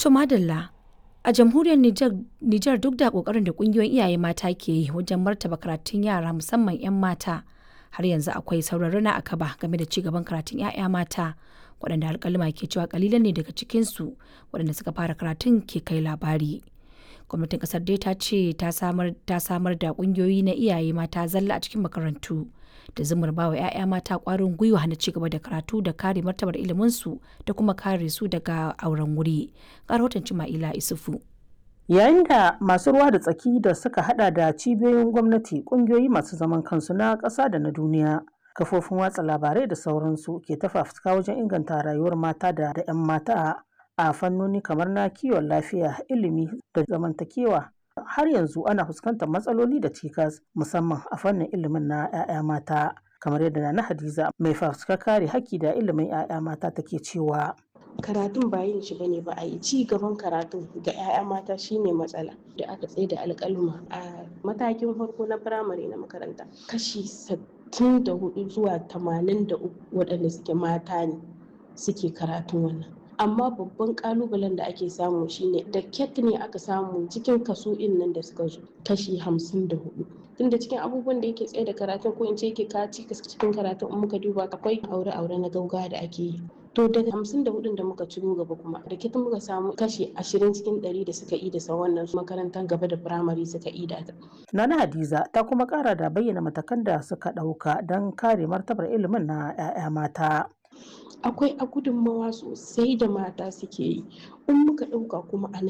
To madalla a jamhuriyar Nijar duk da kokarin da kungiyoyin iyaye mata ke yi wajen martaba karatun yara musamman 'yan mata har yanzu akwai sauran rana a kaba game da cigaban karatun 'ya'ya mata waɗanda alƙaluma ke cewa kalilan ne daga cikinsu waɗanda suka fara karatun ke kai labari. Gwamnatin ƙasar dai ta ce ta samar da ƙungiyoyi na iyaye mata zalla a cikin makarantu da zumar bawa 'ya'ya mata ƙwarin gwiwa na cigaba da karatu da kare martabar iliminsu da kuma kare su daga auren wuri. Ga rahoton Cima'ila Isufu. Yayin da masu ruwa da tsaki da suka hada da cibiyoyin gwamnati, kungiyoyi masu zaman kansu na ƙasa da na duniya, kafofin watsa labarai da sauransu ke ta fafutuka wajen inganta rayuwar mata da 'yan mata a fannoni kamar na kiwon lafiya, ilimi da zamantakewa. Har yanzu ana fuskantar matsaloli da cikas musamman a fannin ilimin na 'ya'ya mata. Kamar yadda na Hadiza mai fafutukar kare haƙƙi da ilimin 'ya'ya mata take cewa. karatun ba yin shi bane ba a yi ci gaban karatun ga 'ya'ya mata shine matsala da aka tsaye da alƙaluma a matakin farko na firamare na makaranta kashi 64 zuwa 83 waɗanda suke mata ne suke karatun wannan amma babban kalubalen da ake samu shine da ket ne aka samu cikin kaso in nan da suka zo kashi 54 tunda cikin abubuwan da yake tsaye da karatun ko in ce yake kaci cikin karatun in muka duba akwai aure-aure na gauga da ake yi to daga hamsin da hudun da muka ciro gaba kuma da kita muka samu kashi ashirin cikin ɗari da suka yi da sa wannan makarantar gaba da firamare suka yi da ta. Nana Hadiza ta kuma kara da bayyana matakan da suka ɗauka don kare martabar ilimin na 'ya'ya mata. Akwai a gudunmawa sosai da mata suke yi in muka ɗauka kuma a